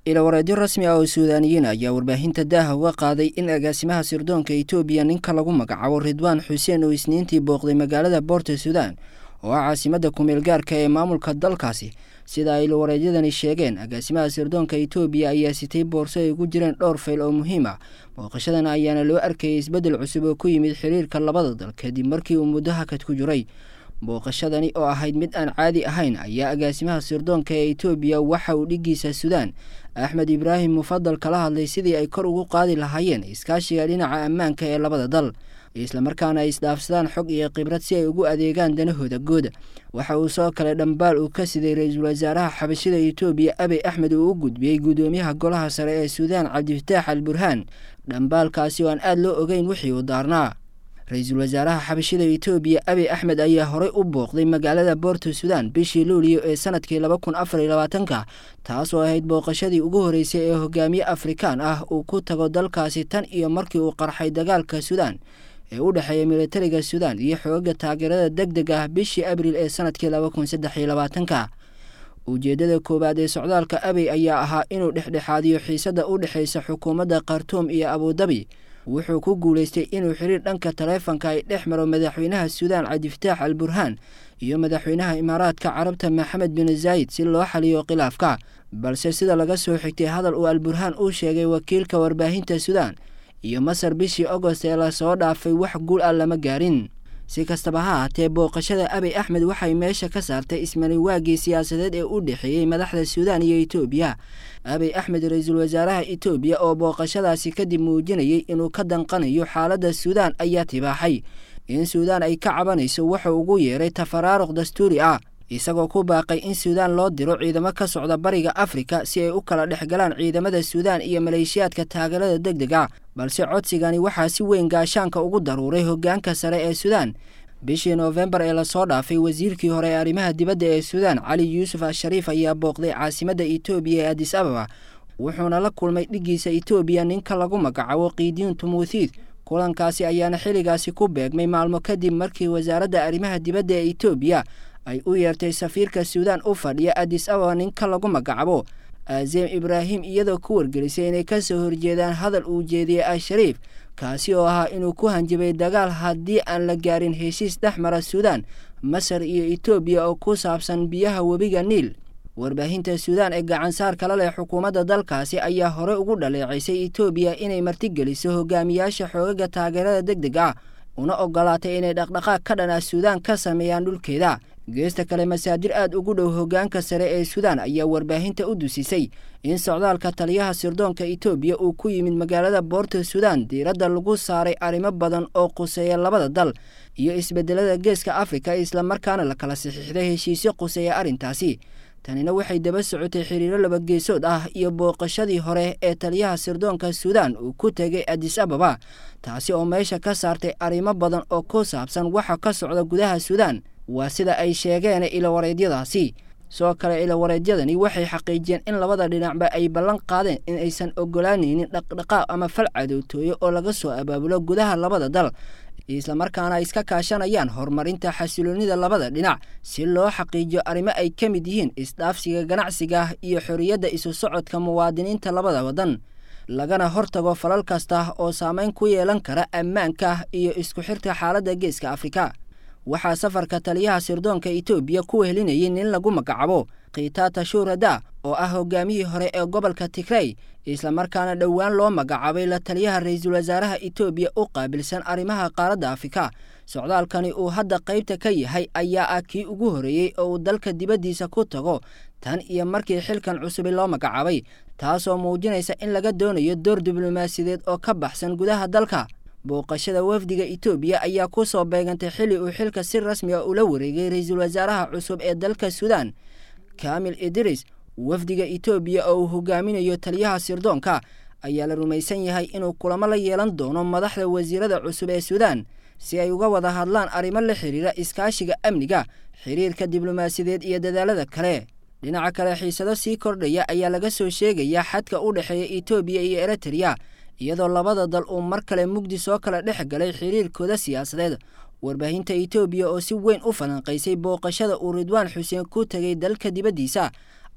ilawareedyo rasmi ah oo suudaaniyiin ayaa warbaahinta daaha uga qaaday in agaasimaha sirdoonka etoobiya ninka lagu magacaabo ridwaan xuseen oo isniintii booqday magaalada boorta suudaan oo ah caasimadda kumeel gaarka ee maamulka dalkaasi sida ay ilawareedyadani sheegeen agaasimaha sirdoonka etoobiya ayaa sitay boorso ay ugu jireen dhowr fayl oo muhiim ah booqashadan ayaana loo arkayay isbeddel cusub oo ku yimid xiriirka labada dal kadib markii uu muddo hakad ku jiray booqashadani oo ahayd mid aan caadi ahayn ayaa agaasimaha sirdoonka ee etoobiya waxa uu dhiggiisa suudaan axmed ibraahim mufadal kala hadlay sidii ay kor ugu qaadi lahaayeen iskaashiga dhinaca ammaanka ee labada dal islamarkaana ay isdhaafsadaan xog iyo khibrad si ay ugu adeegaan danahooda gooda waxa uu soo kale dhambaal uu ka siday ra-iisul wasaaraha xabashida etoobiya abiy axmed uu u gudbiyey guddoomiyaha golaha sare ee suudaan cabdifataax al burhaan dhambaalkaasi oo aan aada loo ogeyn wixii uu daarnaa ra-iisul wasaaraha xabashida etoobiya abiy axmed ayaa horey u booqday magaalada boorta suudaan bishii luuliyo ee sanadkii laba kun afar iyo labaatanka taas oo ahayd booqashadii ugu horreysay ee hogaamiye afrikaan ah uu ku tago dalkaasi tan iyo markii uu qarxay dagaalka suudaan ee u dhexeeya militariga suudaan iyo xooga taageerada deg deg ah bishii abriil ee sanadkii laba kun saddex iyo labaatanka ujeeddada koowaad ee socdaalka abiy ayaa ahaa inuu dhexdhexaadiyo xiisadda u dhexaysa xukuumadda khartuum iyo abudabi wuxuu ku guulaystay inuu xiriir dhanka taleefanka ay dhex maro madaxweynaha suudaan cabdifataax al burhaan iyo madaxweynaha imaaraadka carabta maxamed bin zaayid si loo xaliyo khilaafka balse sida laga soo xigtay hadal uu al burhaan uu sheegay wakiilka warbaahinta suudaan iyo masar bishii agost ee lasoo dhaafay wax guul ah lama gaarin si kastaba ha haatee booqashada abiy axmed waxay meesha ka saartay ismaniwaagii siyaasadeed ee u dhexeeyey madaxda suudaan iyo etoobiya abiy axmed ra-iisul wasaaraha etoobiya oo booqashadaasi kadib muujinayay inuu ka danqanayo xaaladda suudaan ayaa tibaaxay in suudaan ay ka cabanayso wuxuu ugu yeeray tafaraaruq dastuuri ah isagoo ku baaqay in suudaan loo diro ciidamo ka socda bariga afrika si ay u kala dhex galaan ciidamada suudaan iyo maleeshiyaadka taageerada deg deg ah balse codsigani waxaa si weyn gaashaanka ugu daruuray hoggaanka sare ee suudaan bishii noofembar ee lasoo dhaafay wasiirkii hore ee arrimaha dibadda ee suudaan cali yuusuf ashariif ayaa booqday caasimadda etoobiya ee adis ababa wuxuuna la kulmay dhiggiisa etoobiya ninka lagu magacaabo kiidiin tumuuthiid kulankaasi ayaana xilligaasi ku beegmay maalmo kadib markii wasaaradda arrimaha dibadda ee etoobiya ay u yeertay safiirka suudaan u fadhiya adis ababa ninka lagu magacaabo azeem ibraahim iyadoo ku wargelisay inay ka soo horjeedaan hadal uu jeediyey ashariif kaasi oo ahaa inuu ku hanjabay dagaal haddii aan la gaarin heshiis dhex mara suudaan masar iyo etoobiya oo ku saabsan biyaha webiga niil warbaahinta suudaan ee gacansaar kala leh xukuumadda dalkaasi ayaa hore ugu dhaleecaysay etoobiya inay martigeliso hogaamiyaasha xoogaga taageerada deg deg ah una ogolaatay inay dhaqdhaqaaq ka dhan ah suudaan ka sameeyaan dhulkeeda geesta kale masaadir aad ugu dhow hoggaanka sare ee suudaan ayaa warbaahinta u dusisay in socdaalka taliyaha sirdoonka etoobiya uu ku yimid magaalada boorta suudaan diiradda lagu saaray arrimo badan oo quseeya labada dal iyo isbeddelada geeska afrika islamarkaana la kala saxiixday heshiisyo quseeya arrintaasi tanina waxay daba socotay xiriiro labageesood ah iyo booqashadii hore ee taliyaha sirdoonka suudaan uu ku tegay adis ababa taasi oo meesha ka saartay arrimo badan oo ku saabsan waxa ka socda gudaha suudaan waa sida ay sheegeen ilawareedyadaasi sidoo kale ilawareedyadani waxay xaqiijiyeen in labada dhinacba ay ballan qaadeen in aysan ogolaanaynin dhaqdhaqaaq ama fal cadowtooyo oo laga soo abaabulo gudaha labada dal islamarkaana ay iska kaashanayaan horumarinta xasiloonida labada dhinac si loo xaqiijiyo arrimo ay ka mid yihiin isdhaafsiga ganacsiga iyo xorriyadda isu socodka muwaadiniinta labada waddan lagana hortago falal kasta oo saameyn ku yeelan kara ammaanka iyo isku xirka xaaladda geeska afrika waxaa safarka taliyaha sirdoonka etoobiya ku wehelinayay nin lagu magacaabo khitata shuurada oo ah hogaamiyii hore ee gobolka tigrey islamarkaana dhowaan loo magacaabay la taliyaha ra-iisul wasaaraha etoobiya u qaabilsan arrimaha qaaradda afrika socdaalkani uu hadda qaybta ka yahay ayaa ah kii ugu horreeyey oo uu dalka dibaddiisa ku tago tan iyo markii xilkan cusubi loo magacaabay taasoo muujinaysa in laga doonayo door diblomaasiyadeed oo ka baxsan gudaha dalka booqashada wafdiga etoobiya ayaa ku soo beegantay xilli uu xilka si rasmi a ula wareegay ra-iisul wasaaraha cusub ee dalka suudaan kamil idris wafdiga etoobiya oo uu hogaaminayo taliyaha sirdoonka ayaa la rumaysan yahay inuu kulamo la yeelan doono madaxda wasiirada cusub ee suudaan si ay uga wada hadlaan arrimo la xiriira iskaashiga amniga xiriirka diblomaasiyadeed iyo dadaalada kale dhinaca kale xiisado sii kordhaya ayaa laga soo sheegayaa xadka u dhexeeya etoobiya iyo eritrea iyadoo labada dal uu mar kale mugdi soo kala dhex galay xiriirkooda siyaasadeed warbaahinta etoobiya oo si weyn u falanqaysay booqashada uu ridwaan xuseen ku tegay dalka dibaddiisa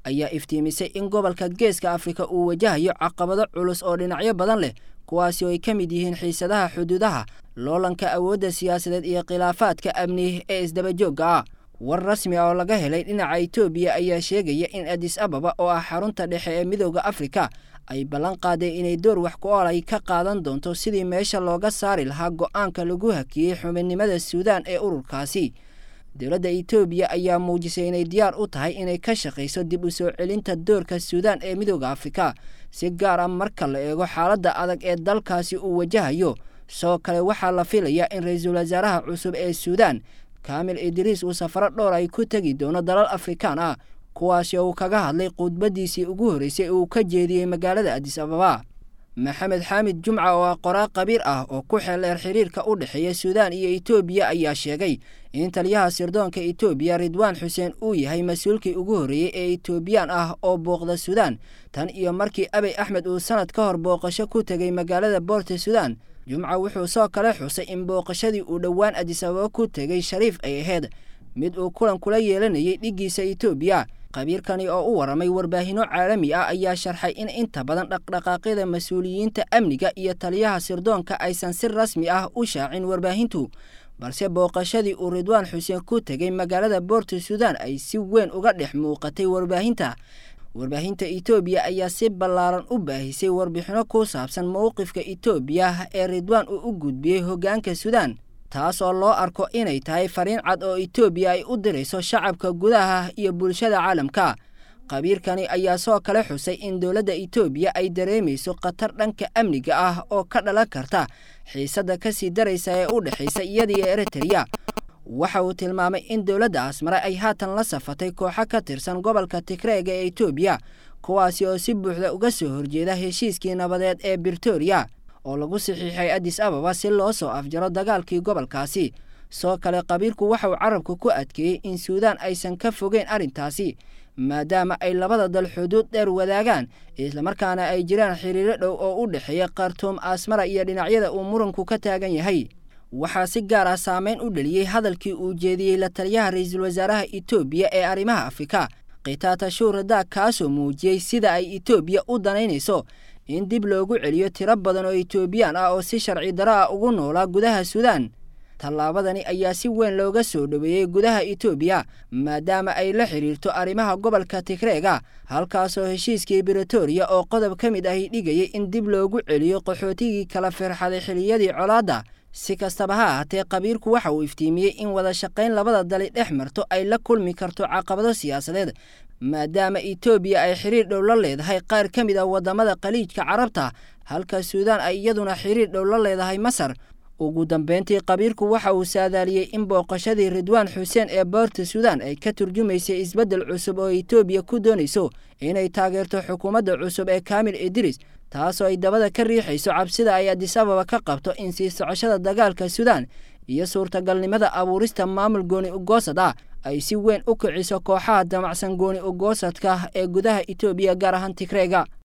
ayaa iftiimisay in gobolka geeska afrika uu wajahayo caqabado culus oo dhinacyo badan leh kuwaasi oo ay ka mid yihiin xiisadaha xuduudaha loolanka awoodda siyaasadeed iyo khilaafaadka amni ee isdabajoogga ah war rasmi ah oo laga helay dhinaca itoobiya ayaa sheegaya in adis ababa oo ah xarunta dhexe ee midooda afrika ay ballan qaadeen inay door wax ku ool ay ka qaadan doonto sidii meesha looga saari lahaa go'aanka lagu hakiyey xubinnimada suudaan ee ururkaasi dowladda itoobiya ayaa muujisay inay diyaar u tahay inay ka shaqayso dib u soo celinta doorka suudaan ee midooda afrika si gaar ah marka la eego xaaladda adag ee dalkaasi uu wajahayo sidoo kale waxaa la filayaa in ra-iisul wasaaraha cusub ee suudaan kaamil idriis uu safaro dhowr ay ku tegi doono dalal afrikaan ah kuwaasi oo uu kaga hadlay khudbadiisii ugu horreysay uu ka jeediyey magaalada adis ababa maxamed xaamid jumca oo ah qoraa qabiir ah oo ku xeeldheer xiriirka u dhexeeya suudaan iyo itoobiya ayaa sheegay in taliyaha sirdoonka itoobiya ridwaan xuseen uu yahay mas-uulkii ugu horreeyey ee itoobiyaan ah oo booqda suudaan tan iyo markii abey axmed uu sanad ka hor booqasho ku tegay magaalada boorta suudaan jumca wuxuu soo kale xusay in booqashadii uu dhowaan adis ababa ku tegay shariif ay ahayd mid uu kulan kula yeelanayay dhiggiisa itoobiya qabiirkani oo u warramay warbaahinno caalami ah ayaa sharxay in inta badan dhaqdhaqaaqyada mas-uuliyiinta amniga iyo taliyaha sirdoonka aysan si rasmi ah u shaacin warbaahintu balse booqashadii uu ridwaan xuseen ku tegay magaalada boorta suudaan ay si weyn uga dhex muuqatay warbaahinta warbaahinta itoobiya ayaa si ballaaran u baahisay warbixinno ku saabsan mowqifka itoobiya ee ridwaan uu u gudbiyey hoggaanka suudaan taas oo loo arko inay tahay fariin cad oo itoobiya ay u dirayso shacabka gudaha iyo bulshada caalamka qabiirkani ayaa soo kale xusay in dowladda itoobiya ay dareemayso khatar dhanka amniga ah oo ka dhalan karta xiisadda ka sii daraysa ee u dhexaysa iyadiyo eritreya waxa uu tilmaamay in dowladda asmare ay haatan la safatay kooxo ka tirsan gobolka tigreega ee itoobiya kuwaasi oo si buuxda uga soo horjeeda heshiiskii nabadeed ee britoria oo lagu saxiixay adis ababa si loo soo afjaro dagaalkii gobolkaasi soo kale qabiirku waxa uu carabka ku adkeeyey in suudaan aysan ka fogeyn arrintaasi maadaama ay labada dal xuduud dheer wadaagaan islamarkaana ay jiraan xiriiro dhow oo u dhexeeya khartuum asmara iyo dhinacyada uu muranku ka taagan yahay waxaa si gaar ah saameyn u dheliyey hadalkii uu jeediyey la taliyaha ra-iisul wasaaraha itoobiya ee arrimaha afrika khitaata shuurada kaasoo muujiyey sida ay itoobiya u danaynayso in dib loogu celiyo tiro badan oo itoobiyaan ah oo si sharci daro ah ugu noolaa gudaha suudaan tallaabadani ayaa si weyn looga soo dhoweeyey gudaha itoobiya maadaama ay la xidhiirto arrimaha gobolka tigreega halkaasoo heshiiskii britoria oo qodob ka mid ahi dhigayay in dib loogu celiyo qaxootigii kala firxaday xiliyadii colaadda si kastaba ha ahaatee qabiirku waxa uu iftiimiyey in wada shaqayn labada dali dhex marto ay la kulmi karto caqabado siyaasadeed maadaama itoobiya ay xiriir dhow la leedahay qaar ka mid ah waddamada khaliijka carabta halka suudaan ay iyaduna xiriir dhow la leedahay masar ugu dambeyntii qabiirku waxa uu saadaaliyey in booqashadii ridwaan xuseen ee boorta suudaan ay ka turjumaysay isbeddel cusub oo itoobiya ku doonayso inay taageerto xukuumadda cusub ee kaamil idris taasoo ay dabada ka riixayso cabsida ay adis ababa ka qabto in sii socoshada dagaalka suudaan iyo suurtagalnimada abuurista maamul gooni ugoosad ah ay si weyn u kiciso kooxaha damacsan gooni ugoosadka ee gudaha itoobiya gaar ahaan tigreega